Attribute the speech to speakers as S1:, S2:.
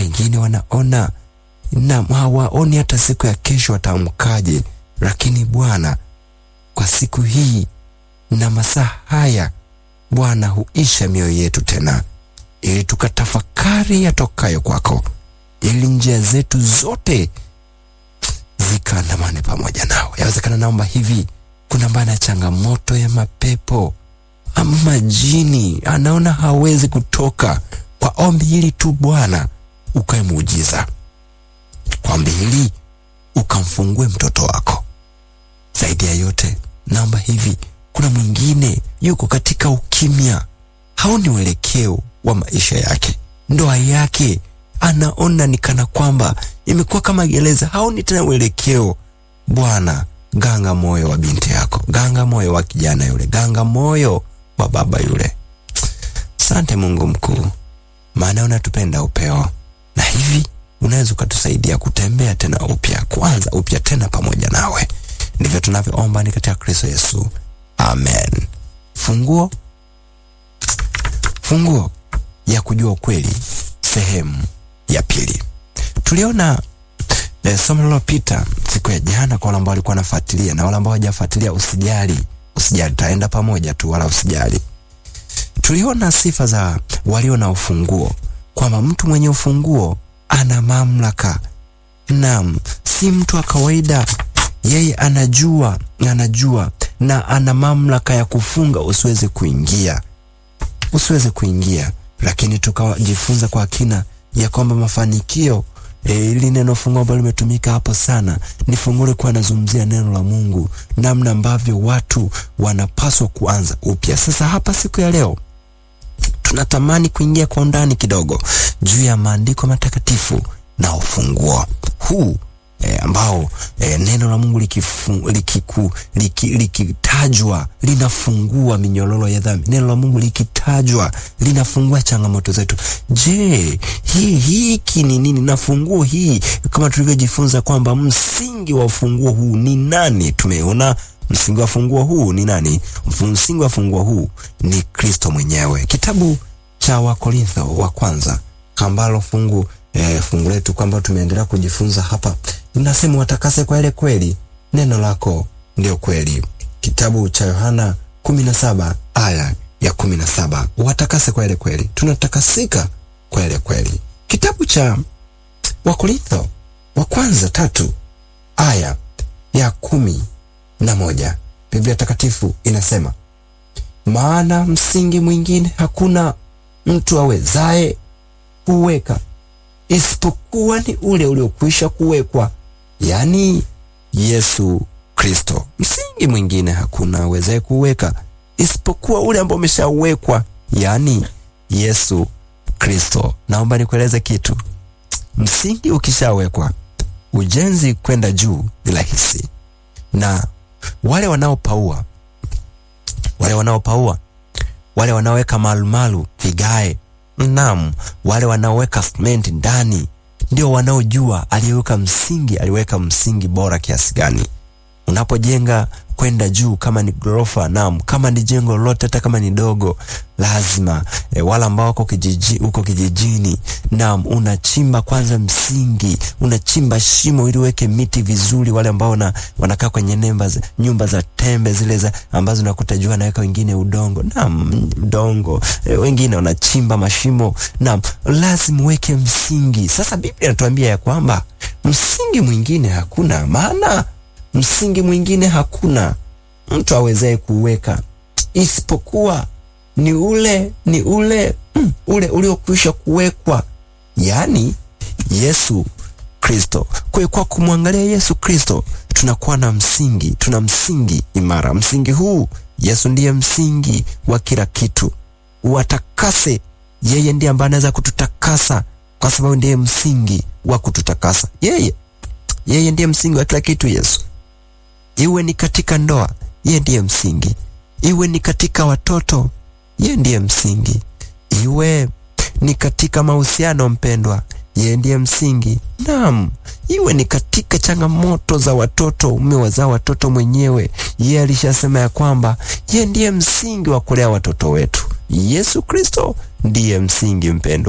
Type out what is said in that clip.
S1: wengine wanaona na hawaoni hata siku ya kesho wataamkaje, lakini Bwana, kwa siku hii na masaa haya Bwana, huisha mioyo yetu tena, ili tukatafakari yatokayo kwako, ili njia zetu zote zikaandamane pamoja nao. Yawezekana naomba hivi, kuna ambaye ana changamoto ya mapepo ama majini, anaona hawezi kutoka. Kwa ombi hili tu Bwana ukae muujiza, kwa ombi hili ukamfungue mtoto wako. Zaidi ya yote, naomba hivi, kuna mwingine yuko katika ukimya, haoni uelekeo wa maisha yake, ndoa yake anaona ni kana kwamba imekuwa kama gereza, haoni tena uelekeo. Bwana, ganga moyo wa binti yako, ganga moyo wa kijana yule, ganga moyo wa baba yule. Sante Mungu mkuu, maana unatupenda upeo, na hivi unaweza ukatusaidia kutembea tena upya, kuanza upya tena pamoja nawe. Ndivyo tunavyoomba ni katika Kristo Yesu, amen. Funguo, funguo ya kujua ukweli, sehemu ya pili. Tuliona eh, somo lililopita siku ya jana, kwa wale ambao walikuwa wanafuatilia na wale ambao hawajafuatilia, usijali, usijali, taenda pamoja tu, wala usijali. Tuliona sifa za walio na ufunguo, kwamba mtu mwenye ufunguo ana mamlaka. Naam, si mtu wa kawaida, yeye anajua, anajua na ana mamlaka ya kufunga usiweze kuingia, usiweze kuingia. Lakini tukajifunza kwa kina ya kwamba mafanikio E, ili neno funguo ambalo limetumika hapo sana ni funguo likuwa anazungumzia neno la Mungu, namna ambavyo watu wanapaswa kuanza upya. Sasa hapa siku ya leo tunatamani kuingia kwa undani kidogo juu ya maandiko matakatifu na ufunguo huu e, ambao e, neno la Mungu likitajwa likiku, liki, likitajwa linafungua minyororo ya dhambi. Neno la Mungu likitajwa linafungua changamoto zetu. Je, hii hiki ni nini? Na funguo hii kama tulivyojifunza kwamba msingi wa ufunguo huu ni nani? Tumeona msingi wa funguo huu ni nani? Msingi wa funguo huu ni Kristo mwenyewe. Kitabu cha Wakorintho wa kwanza ambalo fungu eh, fungu letu kwamba tumeendelea kujifunza hapa linasema watakase kwa ile kweli, neno lako ndio kweli. Kitabu cha Yohana kumi na saba aya ya kumi na saba watakase kwa ile kweli, tunatakasika kwa ile kweli. Kitabu cha Wakorintho wa kwanza tatu aya ya kumi na moja Biblia Takatifu inasema, maana msingi mwingine hakuna mtu awezaye kuweka isipokuwa ni ule uliokwisha kuwekwa, yaani Yesu Kristo. Msingi mwingine hakuna awezaye kuweka isipokuwa ule ambao umeshawekwa, yaani Yesu Kristo. Naomba nikueleze kitu, msingi ukishawekwa, ujenzi kwenda juu ni rahisi, na wale wanaopaua, wale wanaopaua, wale wanaoweka malumalu, vigae Naam, wale wanaoweka simenti ndani ndio wanaojua aliyeweka msingi, aliweka msingi bora kiasi gani. Unapojenga kwenda juu, kama ni ghorofa, naam, kama ni jengo lolote, hata kama ni dogo, lazima e, wale ambao wako kijiji, uko kijijini, naam, unachimba kwanza msingi, unachimba shimo ili uweke miti vizuri. Wale ambao na, wanakaa kwenye nemba, nyumba za tembe zile za ambazo unakuta juu anaweka wengine udongo, naam, udongo e, wengine wanachimba mashimo, naam, lazima uweke msingi. Sasa Biblia inatuambia ya kwamba msingi mwingine hakuna, maana msingi mwingine hakuna mtu awezaye kuweka isipokuwa ni ule ni ule mm, ule uliokwisha kuwekwa, yaani Yesu Kristo. Kwa hiyo kwa kumwangalia Yesu Kristo tunakuwa na msingi, tuna msingi imara. Msingi huu Yesu ndiye msingi wa kila kitu. Watakase, yeye ndiye ambaye anaweza kututakasa, kwa sababu ndiye msingi wa kututakasa. Yeye yeye ndiye msingi wa kila kitu. Yesu iwe ni katika ndoa, yeye ndiye msingi. Iwe ni katika watoto, yeye ndiye msingi. Iwe ni katika mahusiano, mpendwa, yeye ndiye msingi. Naam, iwe ni katika changamoto za watoto, umewazaa watoto mwenyewe, yeye alishasema ya kwamba yeye ndiye msingi wa kulea watoto wetu. Yesu Kristo ndiye msingi, mpendwa.